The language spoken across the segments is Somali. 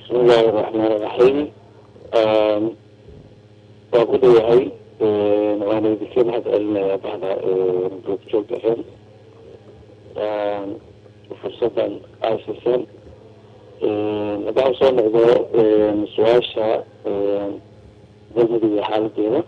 bismillahi raxmaan raxiim waa ku dhowahay waana idinka mahad celinayaa bahda goobjoog ahen fursadan aasisan haddaan soo noqdo su-aasha galmudug iyo xaaladeeda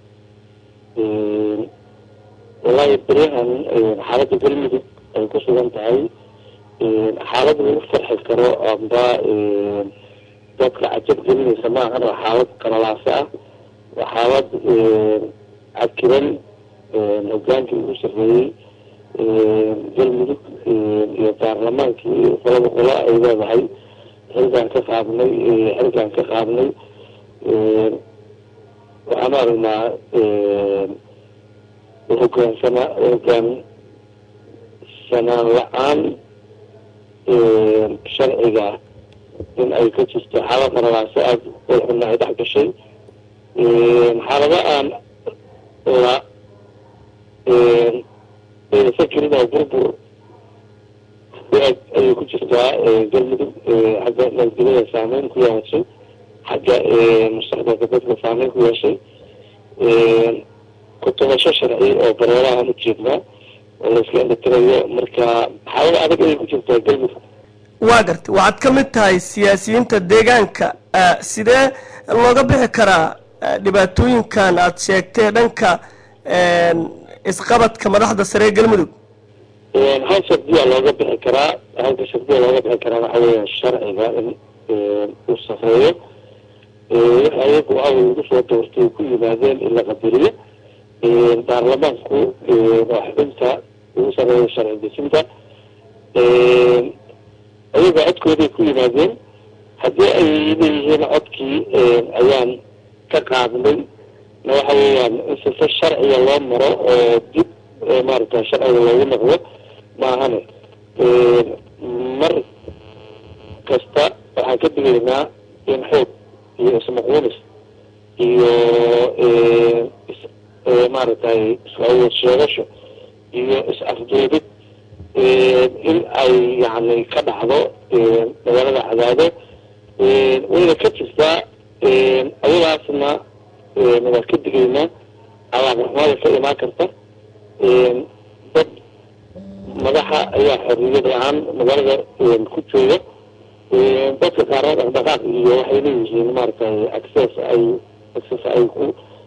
wallahi beryahan xaaladda galmudug ay ku sugan tahay xaalad lagu farxi karo amba dadka cajab gelinaysa maahan waa xaalad qalalaase ah waa xaalad cakiran hogaankii ugu sarreeyey galmudug iyo baarlamaankii qolaba qolo ay leedahay xilkaan ka qaadnay xilkaan ka qaadnay waxaan aragnaa hogaansana hogaan sanaan la-aan sharciga in ay ka jirto xaalad qalalaase aada xunna ay dhex gashay xaalada aan la fakirin oo burbur ayay ku jirtaa galmudug xagga nabadgelyada saameyn ku yeeshay xagga mustaqbalka dadka saameyn ku yeeshay kutubasho sharci oo bareerahan u jeednaa oo layska indhatirayo marka xaalada adag ayay ku jirtaa galmudug waa gartay waxaad ka mid tahay siyaasiyiinta deegaanka sidee looga bixi karaa dhibaatooyinkan aada sheegtay dhanka isqabadka madaxda sare ee galmudug hal shardiyaa looga bixi karaa halka shardiya looga bixi karaa waxa weya sharciga in uu sareeyo wix ayagu awal lagu soo doortay ku yimaadeen in la qadariyo baarlamaanku waa xubinta ugu sareeyo sharci dejinta ayaga codkooday ku yimaadeen haddii ay leeyihiin codkii ayaan ka qaadnay na waxa weeyaan in sifa sharciga loo maro oo dib maarata sharciga loogu noqdo maahane mar kasta waxaan ka digaynaa in xoog iyo ismaquunis iyo maaragtay is-awood sheegasho iyo is-afjeedid in ay yani ka dhacdo magaalada cadaado wayna ka jirtaa ayadaasna waa ka digaynaa alaaqraxmaada ka imaan karta dad madaxa ayaa xorriyad la-aan magaalada ku jooga dadka qaarna dhaqdhaqaaq iyo waxay leeyihiin maaragtay access ay access ay ku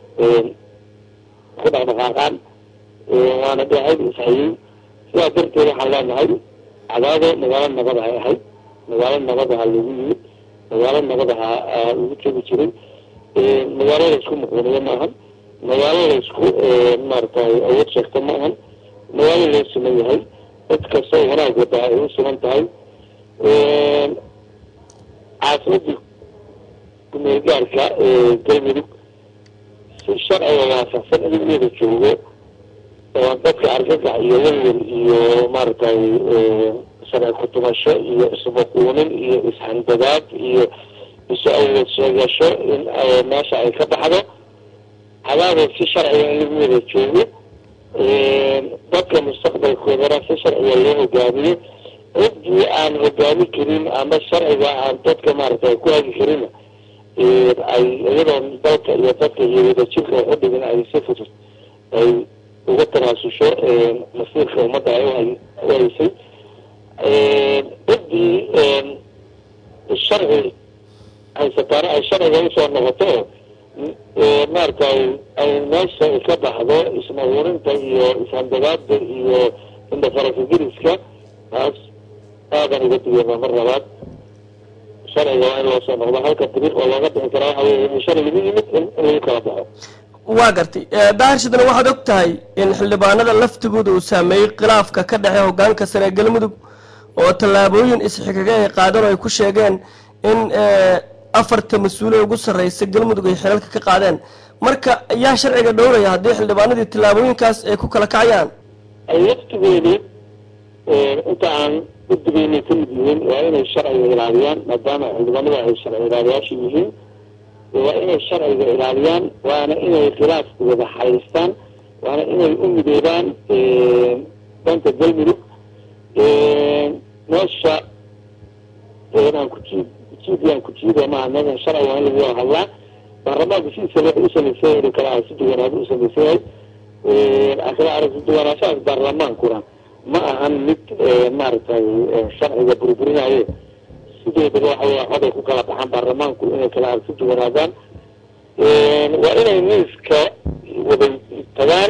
ku dhaqdhaqaaqaan waana dhacayb isxayey sidaa darteed waxaan leenahay cadaado magaalo nabad ay ahayd magaalo nabad aha lagu yimid magaalo nabad aha lagu joogi jiray magaalo la isku muquuniyo maahan magaalo la isku maaragtay awood sheegta maahan magaalo loo siman yahay cid kastoo wanaag wada ay u siman tahay caasimadii kumeelgaarka galmudug si sharciga waafaqsan iligeeda joogo oo dadka argagax iyo welwel iyo maaragtay sharci kutumasho iyo isbuquunin iyo ishandadaad iyo isu awood sheegasho in meesha ay ka baxdo cadaada si sharciga in lagu wada joogo dadka mustaqbalkoodana si sharciga loo hogaamiyo ciddii aan hogaami karin ama sharciga aan dadka maaragtay ku hagi karin ay iyadoo dalka iyo dadka iyo wadajirka waxu dhigin ay si fudud ay uga tanaasusho masiirka ummadda ay u haysay ciddii sharci haysataana ay sharciga usoo noqoto maaragtay ay meesha ka baxdo ismahuurinta iyo ishandadaada iyo indhafarafigiriska taas aadan uga digeyna mar labaad sharciga waa in loo soo noqdo halka dariiq oo looga bixi karaa waxa wey in sharcigu yimid in lagu kala baxo waa gartay daahirshadana waxaad og tahay in xildhibaanada laftigooda uu saameeyey khilaafka ka dhexey hogaanka sare ee galmudug oo tallaabooyin isxigaga ay qaadeen oo ay ku sheegeen in afarta mas-uule ugu sarreysa galmudug ay xilalka ka qaadeen marka yaa sharciga dhowraya haddii xildhibaanadii tallaabooyinkaas ay ku kala kacayaan laftigoodii inta aan u digaynay ka mid yihiin waa inay sharciga ilaaliyaan maadaama xildhibaanada ay sharci ilaaliyaasha yihiin waa inay sharciga ilaaliyaan waana inay khilaafkooda xaystaan waana inay u midoobaan dhanka galmudug meesha aan ku jiidiyaan ku jiida maaha meeshan sharci waa in lagu wada hadlaa baarlamaanka sidiisa wuxuu usamaysan yahay inuu kala aragti duwanaado usamaysan yahay kala aragti duwanaashahaas baarlamaankuna ma ahan mid maaragtay sharciga burburinayo sideedaba waxa wey coday ku kala baxaan baarlamaanku inay kala aragti duwanaadaan waa inay miiska wada tagaan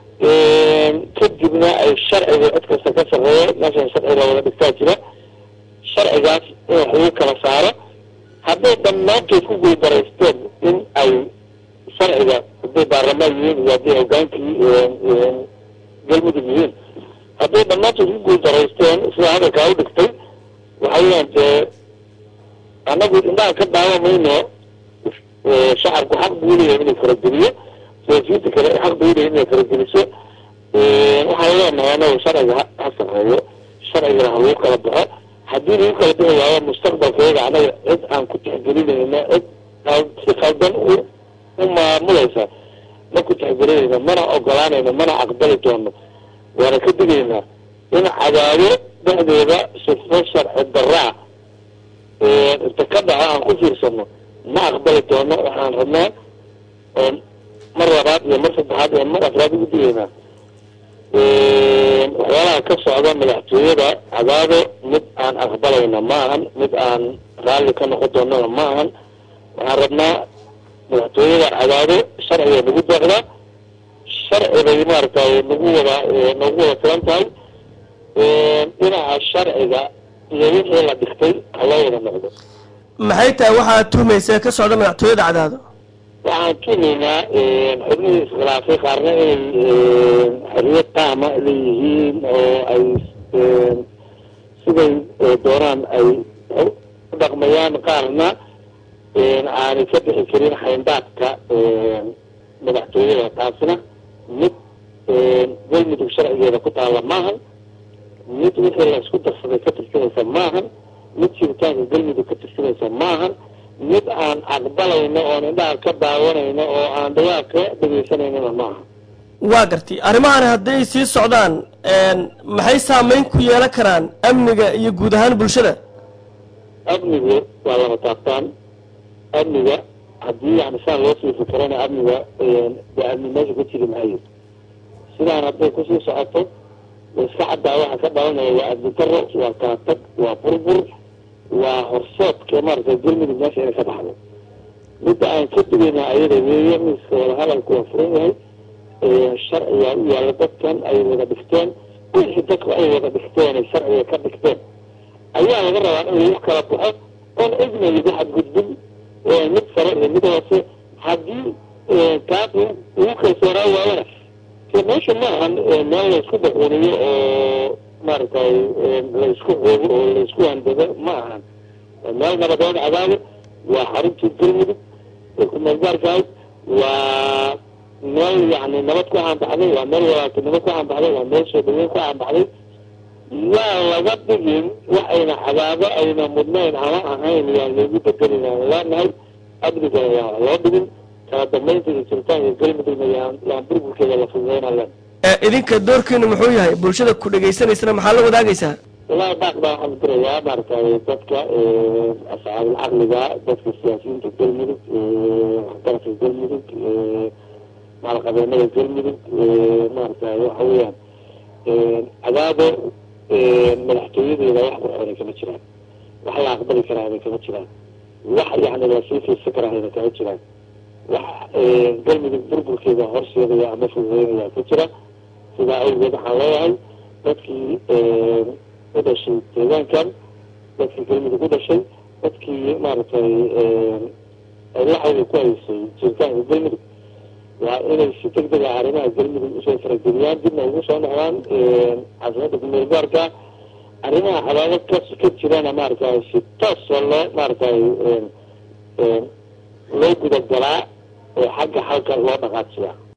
kadibna ay sharciga cid kasta ka sarreeyo meeshan sharciga wada dhigtaa jira sharcigaas in wax lagu kala saaro hadday dhammaantood ku guulbaraysteen in ay sharciga hadday baarlamaan yihiin iyo hadday hogaankii galmudug yihiin hadday dhammaantood ku guulbaraysteen sida hadalkaa u dhigtay waxa weyaan dee annagu indhaha ka daawa mayno shacabku xaq buu leeyahay inuu farageliyo siyaasiyiinta kale xaq bay leeyahay inay farageliso waxaan leenahay anagu sharciga ha sareeyo sharcigana ha lagu kala baxo haddii lagu kala bixi waayo mustaqbalkeeda anaga cid aan ku tixgelinayna cid si qaldan u u maamulaysa ma ku tixgelinayno mana ogolaanayno mana aqbali doono waana ka digaynaa in cadaado dhexdeeda sifo sharci daraa inta ka dhaco aan ku fiirsano ma aqbali doono waxaan rabnaa oo mar labaad iyo mar saddexaad iyo mar afraad ugu digaynaa waxyaalaha ka socda madaxtooyada cadaado mid aan aqbalayna ma ahan mid aan raalli ka noqon doonana ma ahan waxaan rabnaa madaxtooyada cadaado sharciga nagu deeqda sharcibay maaragtay nagu wada nagu wada filan tahay dhinaca sharciga iyo wixii la dhigtay haloo wada noqdo maxay tahay waxaad tuhmaysa ka socda madaxtooyada cadaado waxaan tumaynaa xubnihii iskhilaafay qaarna inay xorriyad taama leeyihiin oo ay siday doonaan ay u dhaqmayaan qaarna aanay ka bixi karin xayndaadka madaxtooyada taasna mid galmudug sharcigeeda ku taalla maahan mid wixii la isku darsaday ka tirsanaysa maahan mid jiritaanka galmudug ka tirsanaysa maahan mid aan aqbalayno oon indhaha ka daawanayno oo aan dhawaaq ka dhegeysanayna maaha waa gartay arrimahan hadday sii socdaan maxay saameyn ku yeelan karaan amniga iyo guud ahaan bulshada amnigu waa laba taabtaan amniga haddii yani saan loo sii fikrana amniga dee amni meesha ka jiri maayo sidaan hadday kusii socoto iska caddaa waxa ka dhalanaya waa amni daro waa kala tag waa burbur waa horsoodka maaragtay galmudug meesha inay ka baxdo midda aan ka digaynaa ayada weeye miiska wada hadalku waa furan yahay sharcigaa u yaalla dadkan ay wada dhigteen wixii dadku ay wada dhigteen ay sharciga ka dhigteen ayaa laga rabaa in lagu kala baxo oon cidna lagu xadgudbin mid sare iyo mid hoose haddii taas lagu kalsoonaa waayana de meesha maahan meel laysku daxuniyo oo maaragtay laysku xoogo oo laysku handado ma ahan meel nabadeed cadaado waa xaruntii galmudug ee kumeel gaarkahayd waa meel yani nabad ku caanbaxday waa meel walaaltinimo ku caanbaxday waa meel soo dhaweyn ku caanbaxday yaa laga dhigin wax ayna cadaado ayna mudnayn ama ahayn yaa loogu bedelin aan leenahay amniga yaan loo dhigin kala dambeynta iyo jiritaanka galmudugna yaan yaan burburkeeda la fududeynaan leen idinka doorkiinu muxuu yahay bulshada ku dhegaysanaysana maxaa la wadaagaysaa wallahi baaq baa waxaan dirayaa maaragtay dadka asxaabul caqliga dadka siyaasiyiinta galmudug waxgaradka galmudug maalqabeenada galmudug maaragtay waxa weeyaan cadaado madaxtooyadeeda wax qurxoonay kama jiraan wax la aqbali karaana kama jiraan wax yani la sii fiirsan karaana kama jiraan wax galmudug burburkeeda horseedaya ama fududeynaya ku jira sidaa awgeed waxaan leeyahay dadkii u dhashay deegaankan dadkii galmudug u dhashay dadkii maaragtay laxawga ku haysay jiritaanka galmudug waa inay si deg dega arrimaha galmudug usoo farageliyaan dibna ugu soo noqdaan caasimada kumeel gaarka arrimaha cadaado ka ka jirana maaragtay si toosoo loo maaragtay loo gudagalaa oo xagga xalka loo dhaqaajiyaa